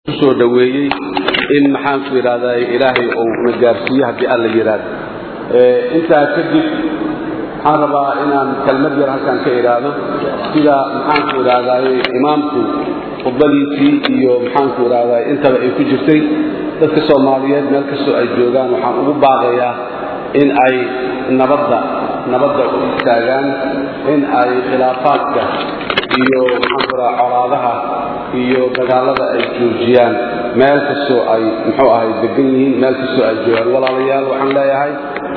kusoo dhaweeyey in maxaanku idhahdaa ilaahay uu na gaarsiiyo haddii alla yidhaahdo intaa kadib waxaan rabaa inaan kelmad yar halkan ka idhaahdo sida maxaanku idhaahdaay imaamku khudbadiisii iyo maxaanku idhahdaa intaba ay ku jirtay dadka soomaaliyeed meel kastoo ay joogaan waxaan ugu baaqayaa in ay nabadda nabadda u istaagaan in ay khilaafaadka iyo maxaanku idhaha colaadaha iyo dagaalada ay joojiyaan meel kastoo ay muxuu ahay degan yihiin meel kastoo ay joogaan walaalayaal waxaan leeyahay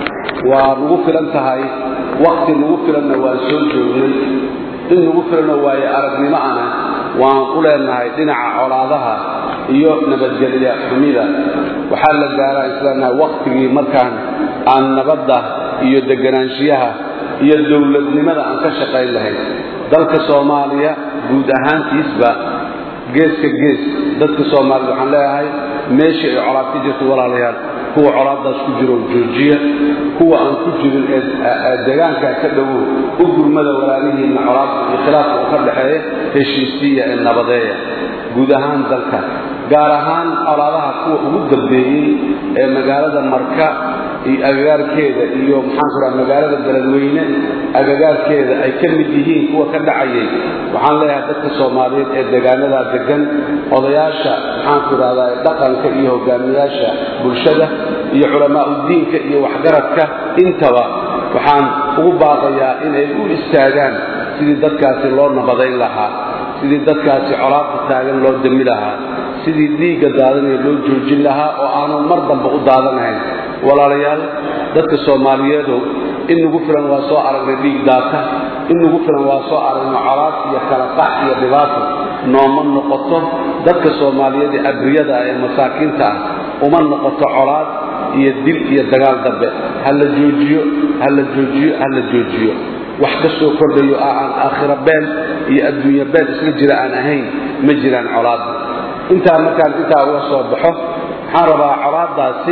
waa nagu filan tahay wakti nagu filanna waan soo joognay in nagu filanoo waaye aragnimo ana waan u leenahay dhinaca colaadaha iyo nabadgelya xumida waxaa la gaaraa isleenahay wakhtigii markaan aan nabadda iyo deganaanshiyaha iyo dowladnimada aan ka shaqayn lahayn dalka soomaaliya guud ahaantiisba geeska gees dadka soomaalida waxaan leeyahay meeshii ay colaad ka jirto walaalayaal kuwa colaaddaas ku jiro joojiya kuwa aan ku jirin ee degaankaa ka dhowow u gurmada walaalihiinna colaadka iyo khilaafka u ka dhaxeeya heshiisiiya ee nabadeeya guud ahaan dalka gaar ahaan colaadaha kuwa ugu dambeeyey ee magaalada marka iyo agagaarkeeda iyo maxaanku raha magaalada beledweyne agagaarkeeda ay ka mid yihiin kuwa ka dhacayay waxaan leeyahay dadka soomaaliyeed ee degaanadaa degan odayaasha maxaanku idhahdaa dhaqanka iyo hogaamiyaasha bulshada iyo culamaauddiinka iyo waxgaradka intaba waxaan ugu baaqayaa inay u istaagaan sidii dadkaasi loo nabadayn lahaa sidii dadkaasi colaadda taagan loo dami lahaa sidii dhiigga daadanaya loo joojin lahaa oo aanu mar damba u daadanahayn walaalayaal dadka soomaaliyeedu in nagu filan waa soo aragnay dhiig daata in nagu filan waa soo aragnay colaad iyo kala qax iyo dhibaato nooma noqoto dadka soomaaliyeed ee abriyada ah ee masaakiinta ah uma noqoto colaad iyo dil iyo dagaal dambe ha la joojiyo ha la joojiyo ha la joojiyo wax ka soo kordhayo ah aan aakhira been iyo adduunya been isla jira aan ahayn ma jiraan colaadda intaa markaan intaa uga soo baxo waxaan rabaa colaaddaasi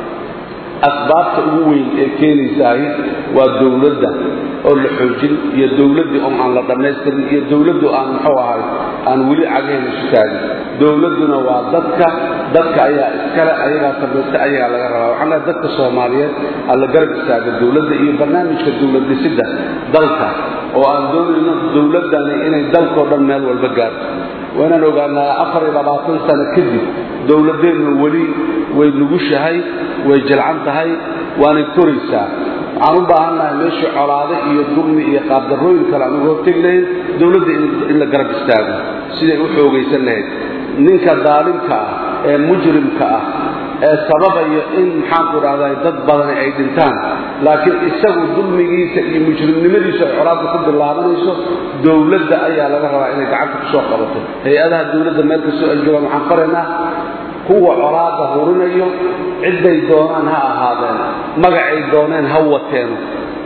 asbaabta ugu weyn ee keenaysaay waa dowladda oo la xoojin iyo dowladdii oo aan la dhammaystirin iyo dowladdu aan muxuu ahay aan weli cagaheeda isu taagin dowladduna waa dadka dadka ayaa iskale ayagaa samaysta ayagaa laga rabaa waxaan leehay dadka soomaaliyeed alla garab istaaga dowladda iyo barnaamijka dowlad dhisidda dalka oo aan doonayno dowladdani inay dalkao dhan meel walba gaarto waa inaan ogaanaa afar iyo labaatan sano kadib dowladdeennu weli way nugushahay way jilcan tahay waanay koraysaa waxaan u baahannahay meeshii colaade iyo dulmi iyo qaabdarrooyin kale aan uga hortegi lahayn dowladda in la garab istaago siday u xoogaysan lahayd ninka daalimka ah ee mujrimka ah ee sababaya in maxaanku idhahdaa dad badani ay dhintaan laakiin isagu dulmigiisa iyo mujrimnimadiisu ay colaadda ku bilaabanayso dowladda ayaa laga rabaa inay gacanta ku soo qabato hay-adaha dowladda meel kastoo ay joogaan waxaan faraynaa kuwa colaadda hurinayo cidday doonaan ha ahaadeen magacay dooneen ha wateeno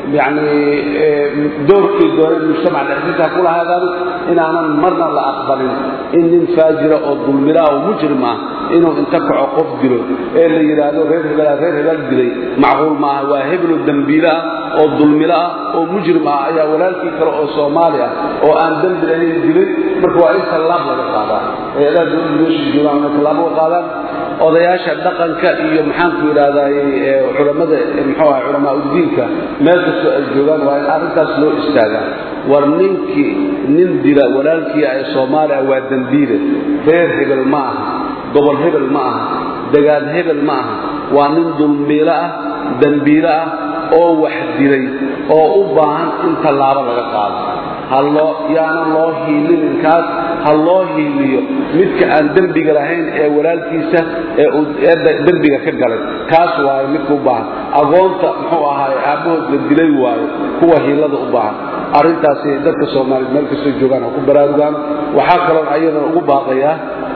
yacnii doorkay dooneen mujtamac dhexdiisa ha kula haadaano inaanan marna la aqbalin in nin faajira oo dulmila oo mujrim ah inuu inta kaco qof dilo ee la yidhaahdo reer hebelaa reer hebel dilay macquul maaha waa hebelo dembiile ah oo dulmilo ah oo mujrim ah ayaa walaalkii kale oo soomaali ah oo aan dembi lahayn dilay marka waa in tallaab laga qaadaa hay-adaha dowladda meesha joogaan inay tallaabo ka qaadaan odayaasha dhaqanka iyo maxaanku idhahdaay culammada muxuu aha culamaa uddiinka meel kastoo ay joogaan waa in arrintaas loo istaagaa war ninkii nin dila walaalkii ee soomaaliya waa dembiile reer hebel ma aha gobol hebel ma aha degaan hebel ma aha waa nin dulmiilo ah dembiilo ah oo wax dilay oo u baahan in tallaabo laga qaado haloo yaanan loo hiilinin kaas ha loo hiiliyo midka aan dembiga lahayn ee walaalkiisa ee dembiga ka galay kaas waayo midka u baahan agoonta muxuu ahaay aabbahood la dilay waayo kuwa hiilada u baahan arrintaasi dadka soomaaliyeed meel kastoo joogaan ha ku baraarugaan waxaa kaloon ayadana ugu baaqayaa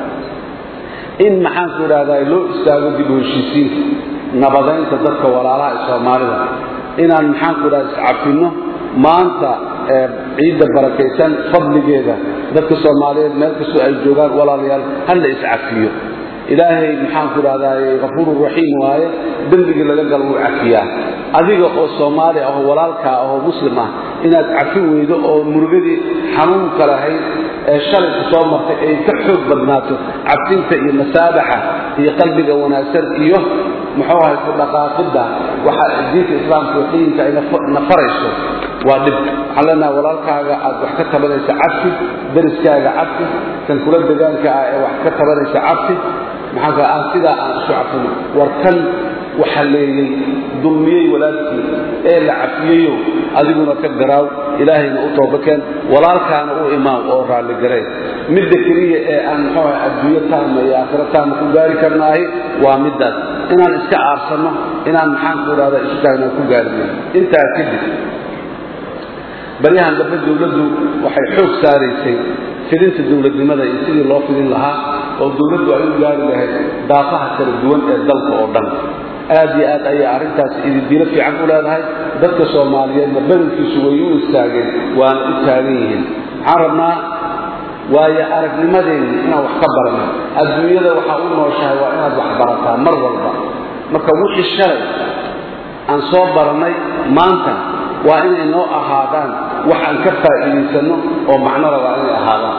in maxaanku idhahdaa loo istaago dib u heshiisiinta nabadaynta dadka walaalaha ee soomaalida inaan maxaanku idhahda iscafinno maanta ciidda barakaysan fadligeeda dadka soomaaliyeed meel kastoo ay joogaan walaalayaal ha la iscafiyo ilaahay maxaanku idhahdaay kafuuru raxiim waaye dembigii laga galo wuu cafiyaa adiga oo soomaali ah oo walaalkaa ah oo muslim ah inaad cafi weydo oo murugadii xanuunka lahayd ee shalayku soo martay ay ka xoog badnaato cabsinta iyo masaabaxa iyo qalbiga wanaagsan iyo muxuu ahay ku dhaqaaqidda waxa diinta islaamka iyo qiyinka ay nafarayso waa dhib waxaan leenahay walaalkaaga aad wax ka tabanaysa cabsi dariskaaga cabsi kan kula degaanka ah ee wax ka tabanaysa cabsi maxaa ka aan sidaa aan isu cafino war kan waxa leeyey dulmiyey walaalkii ee la cafiyeyo adiguna ka garaaw ilaahayna u toobakeen walaalkaana u imaaw oo raalligaray midda keliya ee aan muxuu ahay adduunyo taama iyo aakhiro taama ku gaari karnaahi waa middaas inaan iska aarsanno inaan maxaan ku idhahda isu taagna ku gaarino intaa kadib baryahan dambe dowladdu waxay xoog saaraysay fidinta dowladnimada iyo sidii loo fidin lahaa oo dowladdu ay u gaari lahayd daafaha kala duwan ee dalka oo dhan aad iyo aad ayay arrintaasi ididiilo fiican u leedahay dadka soomaaliyeedna badankiisu way u istaageen waana u taagan yihiin waxaan rabnaa waayo aragnimadeenni inaan wax ka barano adduunyada waxaa u nooshahay waa inaad wax barataa mar walba marka wixii shalay aan soo barannay maanta waa inay noo ahaadaan wax aan ka faa'iidaysanno oo macnada waa inay ahaadaan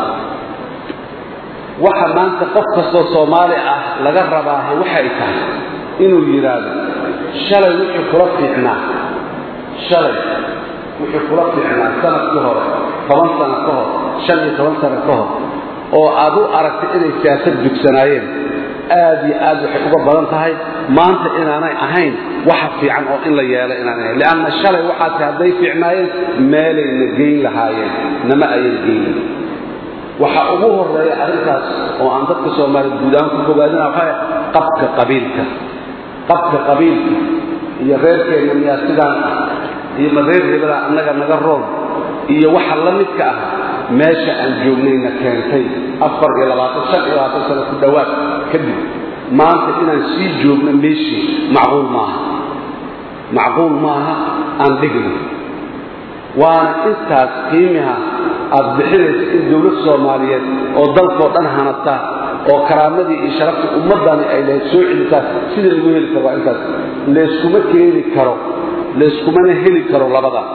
waxa maanta qof kastoo soomaali ah laga rabaahe waxay tahay inuu yidhaahdo shalay wixii kula fiicnaa shalay wixii kula fiicnaa sanadkii hore toban sano ka hor shan iyo toban sano ka hor oo aad u aragtay inay siyaasad dugsanaayeen aad iyo aad waxay uga badan tahay maanta inaanay ahayn waxa fiican oo in la yeelo inaanay ahayn lianna shalay waxaase hadday fiicnaayeen meelayna geyn lahaayeen nama ayan geynin waxa ugu horeeya arrintaas oo aan dadka soomaaliya guud ahaan ku bogaadina waxaa qabka qabiilka qabka qabiilka iyo reerkeenna miyaa sidaan ah iyo ma reer hebelaa annaga naga rool iyo waxa la midka ah meesha aan joognayna keentay afar iyo labaatan shan iyo labaatan sano ku dhowaad kadib maanta inaan sii joogno meeshii macquul maaha macquul maaha aan dhigno waana intaas qiimiha aad bixinaysa in dowlad soomaaliyeed oo dalkoo dhan hanata oo karaamadii iyo sharaftii ummaddani ay lahayd soo celisaa sida lagu heli karo waa intaas layskuma keeni karo layskumana heli karo labadaa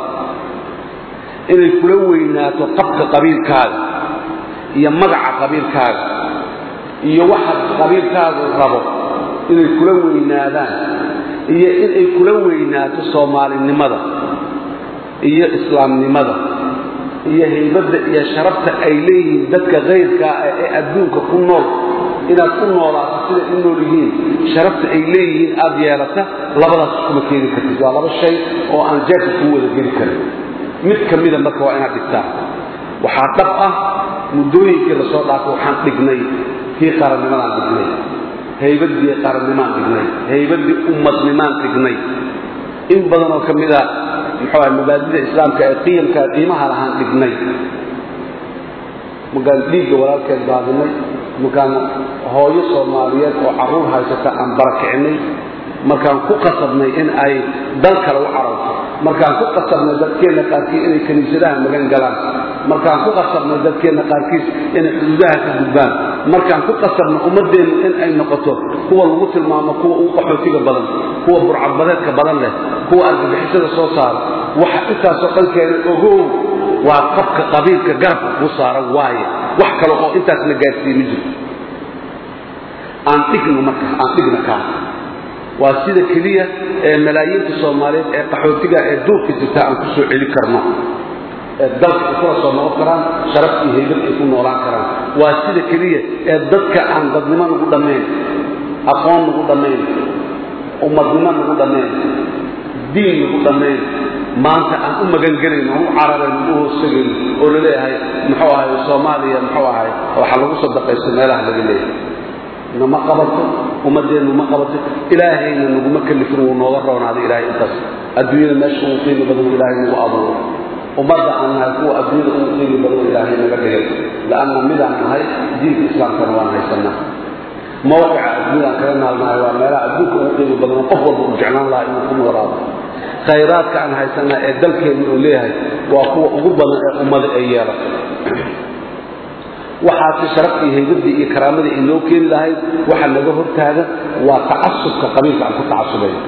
inay kula weynaato qabka qabiilkaaga iyo magaca qabiilkaaga iyo waxa qabiilkaagu rabo inay kula weynaadaan iyo inay kula weynaato soomaalinimada iyo islaamnimada iyo haybadda iyo sharafta ay leeyihiin dadka kayrkaa ah ee adduunka ku nool inaad ku noolaato siday u nool yihiin sharafta ay leeyihiin aad yeelata labadaas iskuma keeni kartid waa laba shay oo aan jeerka kuu wada geli karin mid ka mida marka waa inaad dhigtaa waxaa dhab ah muddooyinkii lasoo dhaafo waxaan dhignay kii qarannimadaan dhignay haybaddii qarannimaan dhignay haybaddii ummadnimaan dhignay in badan oo ka mida muxuu ahay mabaadida islaamka ee qiyamka qiimaha lahaan dhignay markaan dhiigga walaalkeed daadinay markaan hooyo soomaaliyeed oo carruur haysata aan barakicinay markaan ku qasabnay in ay dal kale u cararto markaan ku qasabnay dadkeenna qaarkiis inay kiniisadaha magan galaan markaan ku qasabnay dadkeenna qaarkiis inay xuduudaha ka gudbaan markaan ku qasabnay ummaddeennu in ay noqoto kuwa lagu tilmaamo kuwa ugu qaxootiga badan kuwa burcadbadeedka badan leh kuwa argagixisada soo saara waxa intaasoo dhan keenay ogow waa qabka qabiilka garabka kuu saaran waaye wax kale oo intaasna gaarsiiye ma jirto aan dhigno marka aan dhigna kaa waa sida keliya ee malaayiinta soomaaliyeed ee qaxootiga ee duurka jirta aan ku soo celi karno ee dalka ay kula soo noqon karaan sharaf iyo haybad ay ku noolaan karaan waa sida keliya ee dadka aan dadnimo nagu dhammayn aqoon nagu dhammayn ummadnimo nagu dhammayn diin nagu dhammayn maanta aan u magangelayno aan u cararayno u hoosagayno oo la leeyahay muxuu ahay soomaaliya muxuu ahay waxaa lagu sadaqaysto meelaha laga leeyahay nama qabato ummadeennu ma qabato ilaahayna naguma kalifin wuu nooga roonaaday ilaahay intaas adduunyada meesha ugu qiimi badan ilaahay nagu abuuro ummadda aan nahay kuwa adduunyada ugu qiimi badan ilaahay naga dhigay la'anna midaan nahay diinka islaamkana waan haysanaa mawqica adduunyadaan kaga naalnahay waa meelaha adduunka ugu qiimi badan qof walba uu jeclaan lahaa inuu ku noolaado khayraadka aan haysanaa ee dalkeennu uu leeyahay waa kuwa ugu badan ee ummada ay yeelato waxaase sharaftii haybaddii iyo karaamadii ay noo keeni lahayd waxa naga hortaaga waa tacasubka qabiilka aan ku tacasubayno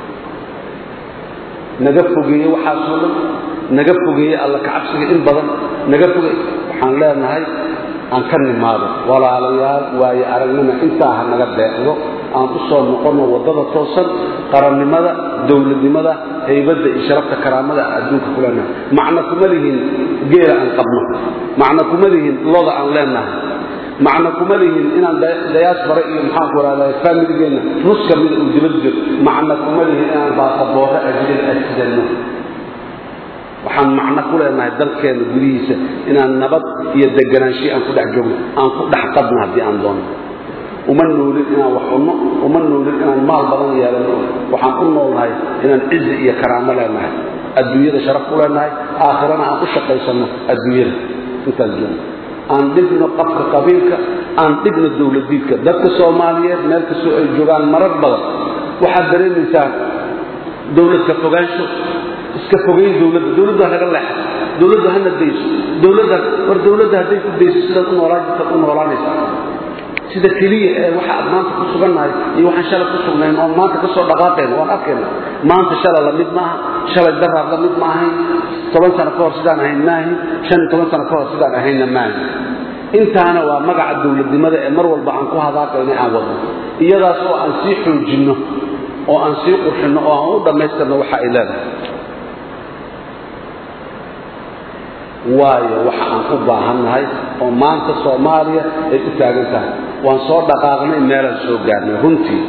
naga fogeeye waxaasoo dhan naga fogeeye alla kacabsiga in badan naga foge waxaan leenahay aan ka nimaado walaalayaal waayo aragnima intaa ha naga deeqdo aan u soo noqonno waddada toosan qarannimada dowladnimada haybadda iyo sharafta karaamada adduunka ku leenahay macno kuma lihin geela aan qabno macno kuma lihin loda aan leenahay macno kuma lihin inaan dayaasbare iyo maxaanku rahdaa faamiligeenna nus ka mida uu dibad jiro macno kuma lihin inaan baasaboorro ajnada asidanno waxaan macno ku leenahay dalkeenna gudihiisa inaan nabad iyo deganaanshihi aan ku dhex joogno aan ku dhex qadno haddii aan doonno uma noolin inaan wax cunno uma noolin inaan maal badan yeelanno waxaan u noolnahay inaan cizi iyo karaamo leenahay adduunyada sharaf ku leenahay aakhirana aan u shaqaysanno adduunyada intaan joogno aan dhigno qabka qabiilka aan dhigno dowladiidka dadka soomaaliyeed meel kastoo ay joogaan marar badan waxaad dareemaysaan dowladka fogaansho iska fogayn dowladda dowladdu ha naga leexo dowladdu hana dayso dowladda war dowladda hadday ku dayso sidaad u noolaan jirtaad u noolaanaysaa sida keliya ee waxa aad maanta ku sugannahay iyo waxaan shalay ku sugnayn oon maanta ka soo dhaqaaqayna waan arkayna maanta shalay la mid maaha shalay daraar la mid ma ahayn toban sano ka hor sidaan ahayn ma ahayn shan iyo toban sano ka hor sidaan ahaynna ma ahayn intaana waa magaca dowladnimada ee mar walba aan ku hadaaqayna aan wadno iyadaas oo aan sii xoojinno oo aan sii qurxinno oo aan u dhammaystirno waxa ay leedahay waayo waxa aan u baahannahay oo maanta soomaaliya ay u taagan tahay waan soo dhaqaaqnay meelaan soo gaarnay runtii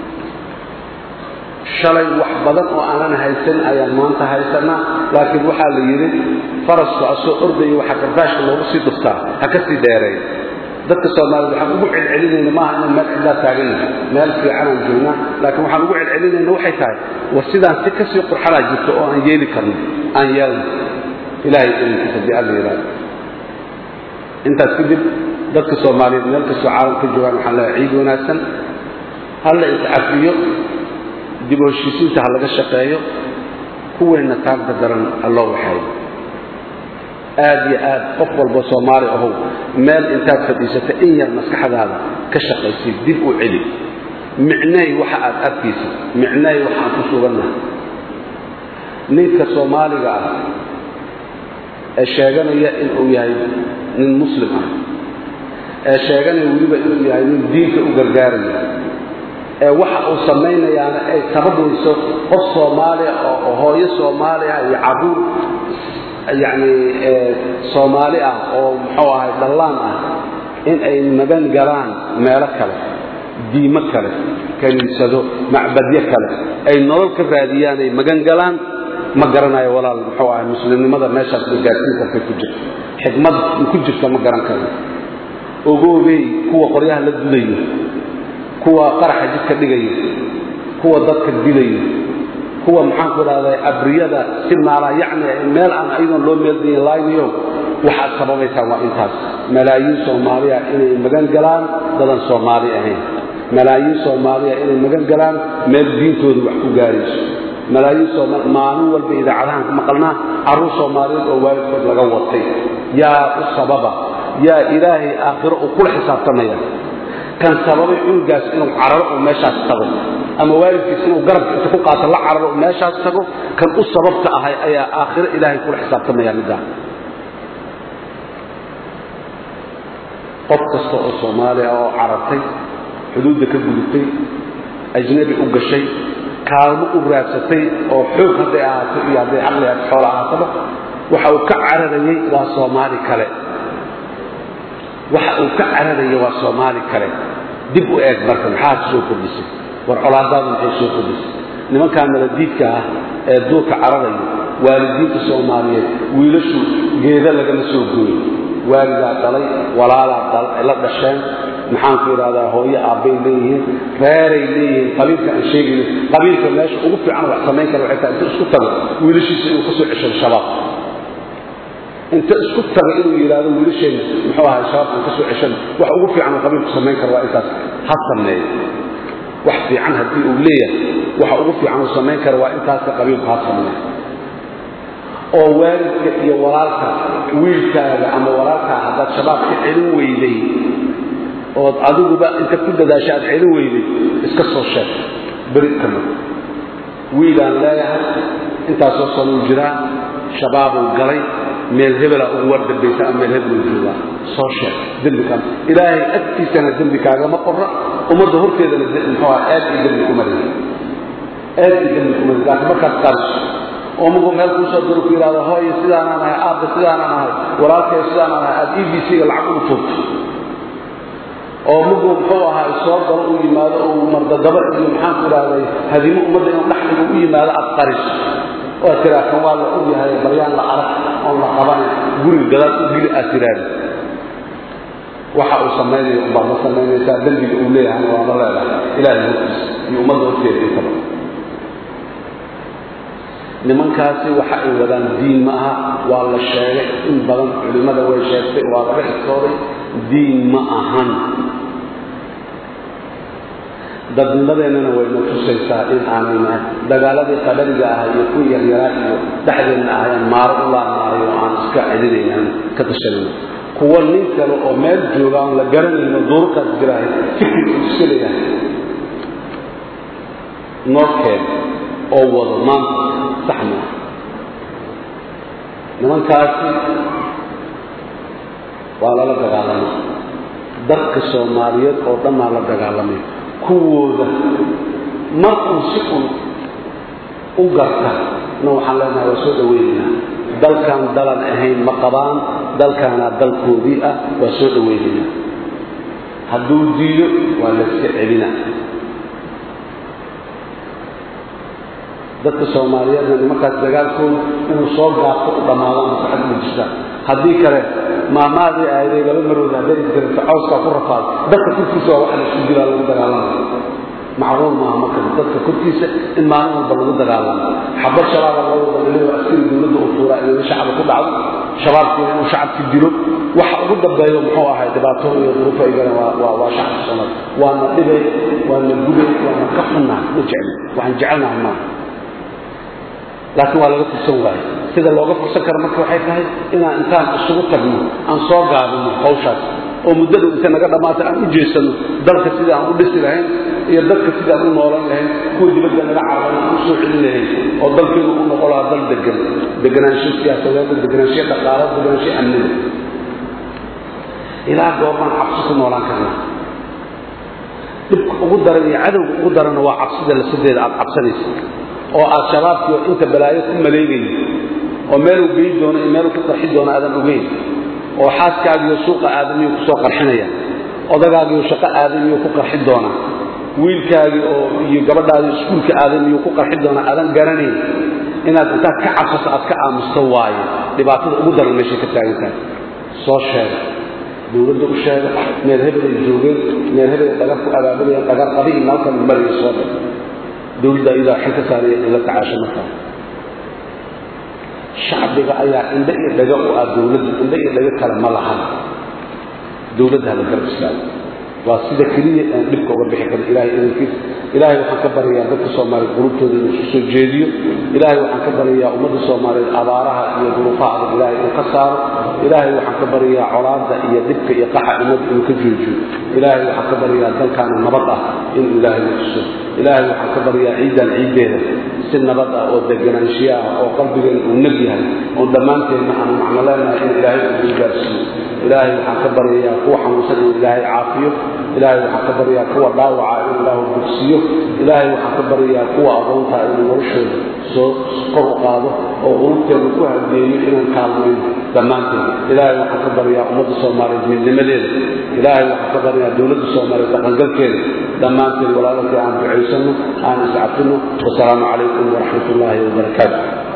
shalay wax badan oo aanan haysan ayaan maanta haysanaa laakiin waxaa la yidhi farasku asoo ordaya waxaa kardaashka loogu sii dhuftaa ha ka sii dheereeya dadka soomaaliyed waxaan ugu celcelinayna maaha inaan meel cidlaa taagannahay meel fiicanaan joognaa laakiin waxaan ugu celcelinayna waxay tahay war sidaan si kasii qurxanaa jirto oo aan yeeli karno aan yeelno ilahay ilinkiisa di alla yidhahdo intaas kadib dadka soomaaliyeed meel kastoo caalamka ka joogaan waxaan leehay ciid wanaagsan halla iscafiyo dib u heshiisiinta ha laga shaqeeyo kuweenna taagta daran ha loo waxeeyo aad iyo aad qof walba soomaali ahow meel intaad fadhiisata in yar maskaxdaada ka shaqaysay dib u celi micnay waxa aad arkaysid micnay waxaan ku sugannahay ninka soomaaliga ah ee sheeganaya inuu yahay nin muslim ah ee sheeganaya weliba inuu yahay nin diinka u gargaaraya ee waxa uu samaynayaana ay sababayso qof soomaaliya oo hooyo soomaali ah iyo caruur yacni soomaali ah oo muxuu ahay dhallaan ah in ay magan galaan meelo kale diimo kale kaniisado macbadyo kale ay nolol ka raadiyaan ay magan galaan ma garanayo walaal muxuu ahay muslimnimada meeshaas bay gaarsiin kartay ku jirto xikmad ku jirta ma garan karo ogoobey kuwa qoryaha la dudayo kuwa qaraxa jidka dhigayo kuwa dadka dilayo kuwa maxaanku idhahdaa abriyada si maala yacni meel aan ayadoon loo meeldayin laaynayo waxaad sababaysaan waa intaas malaayiin soomaaliya inay magan galaan dadan soomaali ahayn malaayiin soomaaliya inay magan galaan meel diintooda wax ku gaarayso malaayiin soomaali maalin walba idaacadahan ku maqalnaa carruur soomaaliyeed oo waalidkood laga watay yaa u sababa yaa ilaahay aakhiro uu kula xisaabtamaya kan sababay cunugaas inuu cararo oo meeshaas tago ama waalidkiis inuu garabka inta ku qaato la cararo oo meeshaas tago kan u sababta ahay ayaa aakhiro ilaahay kula xisaabtamaya middaa qof kasta oo soomaaliya oo carartay xuduudda ka gudubtay ajnabi u gashay kaalmo u raadsatay oo xoog hadday ahaato iyo hadday caqli aad xoola ahaataba waxa uu ka cararayey waa soomaali kale waxa uu ka cararaya waa soomaali kale dib u eeg marka maxaad soo kordhisay war colaadaadu maxay soo kordhisay nimankaa maladiidka ah ee duurka cararaya waalidiinta soomaaliyeed wiilashu geeda lagama soo gooyo waalidaa dhalay walaalaa la dhasheen maxaanku idhahdaa hooyo aabbay leeyihiin reeray leeyihiin qabiilka aan sheegayno qabiilka meesha ugu fiican wax samayn kara waxay tahay inta isku tago wiilashiisa inuu ka soo ceshado shabaab inta isku taga inuu yidhaahdo wiilasheenna muxuu ahay shabaab aan ka soo ceshano wax ugu fiican uu qabiilku samayn karo waa intaas ha sameeyo wax fiican haddii uu leeyahay waxa ugu fiican uu samayn kara waa intaaska qabiilku ha sameeyo oo waalidka iyo walaalka wiilkaaga ama walaalkaa haddaad shabaab ka celin weyday ood adiguba inta ku dadaasha aad celin weyday iska soo sheeg beri kama wiilaan leeyahay intaasoo sanuu jiraa shabaabuu galay meel hebelaa ugu war dambaysa ama meel hebel u joogaa soo sheeg dembikaa ilaahay agtiisana dembi kaagama qorra ummadda horteedana muxuu aha aad iyo dembi kuma lehi aad iyo dembi kuma lehi laakiin markaad qariso oo mugu meel kuu soo diro ku yidhahdo hooyo sidaanaan ahay aabba sidaanaan ahay walaalkay sidaanaan ahay aad e b c-ga lacag ugu tuurto oo mugu muxuu ahaa soo galo uu yimaado oo mardadaba iyo maxaanku idhahday hadimo ummadda inuu dhaxliga u yimaado aad qariso oo aad tiraa kan waa la og yahay baryaan la arag oon la qabanay guriga gadaal u gili aad tiraadi waxa uu samaynayo umbaad la samaynaysaa dembiga uu leeyahayna waa la leedahay ilaahay hortiisa iyo ummadda horteeda intaba nimankaasi waxa ay wadaan diin ma aha waa la sheegay in badan culimmada way sheegtay waa laga istooday diin ma ahan dadnimadeennana wayna tusaysaa in aanay nahay dagaaladii qadariga ah iyo kuwii yaryaraa iyo dhexdeenna ahayaan maaro u laanmaaray oo aan iska cidinaynan ka tashanayno kuwa nin kale oo meel jooga aan la garanayno duurkaas jiraahay fikirka iska leeyahay noorkeen oo wado maanta sax maaha nimankaasi waa lala dagaalamay dadka soomaaliyeed oo dhan baa la dagaalamay kuwooda markuu si un u garta na waxaan leenahay waa soo dhawaynaynaa dalkan dalan ahayn ma qabaan dalkaanaa dalkoodii ah waa soo dhawaynaynaa hadduu diido waa layska celina dadka soomaaliyeedna nimankaas dagaalkooda inuu soo gaabto u dhammaadaan masaxad ma jirtaan haddii kale maamaadii aaday laba marood hadday isgaranta cawskaa ku rafaad dadka korkiisa waa waxa laisku dilaa lagu dagaalama macruur maaha marka dadka korkiisa in maalin walba lagu dagaalamo xabad shabaaba loo wada dhaliyo askari dowladda u tuuraa inay shacaba ku dhacdo shabaabkiina inuu shacabki dilo waxa ugu dambeeyo muxuu ahay dhibaato iyo duruufo igana waa waa waa shacabka soomaali waana dhibay waana gubay waana ka xunnahay ma jecli waxaan jecelnahay maaha laakiin waa laga fursan waaye sida looga fursan karo marka waxay tahay inaan intaan isugu tagno aan soo gaabino hawshaas oo muddada inta naga dhammaata aan u jeesanno dalka sidii aan u dhisi lahayn iyo dadka sidii aan u noolan lahayn kuwa dibadda naga carabana aan u soo celin lahayn oo dalkeenu u noqon lahaa dal degan deganaansho siyaasadeed deganaansho dhaqaale deganaansho amnida ilaa goormaan cabsi ku noolaan karnaa dhibka ugu daran iyo cadowga ugu daranna waa cabsida lasadeeda aad cabsanaysa oo aad shabaabkiio inta balaayo ku maleegayo oo meeluu geyi doono iyo meeluu ku qarxi doono aadan ogeyn oo xaaskaagiyo suuqa aadamiyuu ku soo qarxinaya odagaagiyo shaqo aadamiyuu ku qarxi doonaa wiilkaagii oo iyo gabadhaadii iskuulka aadamiyuu ku qarxi doonaa aadan garanayn inaad intaad ka cabsato aad ka aamusto waaye dhibaatada ugu daran meeshay ka taagan tahay soo sheega dowladda u sheega meel hebel ay joogeen meel hebel ay dhagar ku abaabulayeen dhagar qadi iyo maalkan mariya soo dhig dowladda ayadaa xil ka saaraya in la tacaasho markaa shacbiga ayaa indho iyo dhaga u ah dowladda indho iyo dhago kale ma lahan dowladda hala garab istaago waa sida keliya aan dhibka uga bixi karin ilahay idankiis ilaahay waxaan ka baryayaa dadka soomaaliyeed qulubtooda inuu isku soo jeediyo ilaahay waxaan ka baryayaa ummadda soomaaliyeed abaaraha iyo duruufaha adag ilaahay inuu ka saaro ilaahay waxaan ka baryayaa colaadda iyo dhibka iyo qaxa ummadda inuu ka joojiyo ilaahay waxaan ka baryayaa dalkaana nabad ah inuu ilaahay u tuso ilaahay waxaan ka baryaa ciiddan ciiddeeda si nabad ah oo deganaanshiya ah oo qalbigeena uu nag yahay oon dhammaanteenna aanu macno leenahay in ilaahay uu gaarsiiyo ilaahay waxaan ka baryayaa kuwa xanuunsan inuu ilaahay caafiyo ilaahay waxaan ka baryayaa kuwa dhaawaca inuu ilaahu bogsiyo ilaahay waxaan ka baryayaa kuwa adoontaa inuu noloshooda soo kor u qaado oo qulubteeda ku hadeeyo inaan kaalmayno dhammaanteen ilaahay waxaan ka baryaa ummadda soomaaliyeed midnimadeeda ilaahay waxaan ka baryayaa dowladda soomaaliyeed dhaqangalkeeda dhammaanteen walaalalkii aan ducaysanno aan iscafino wasalaamu calaykum waraxmat ullaahi wabarakaatu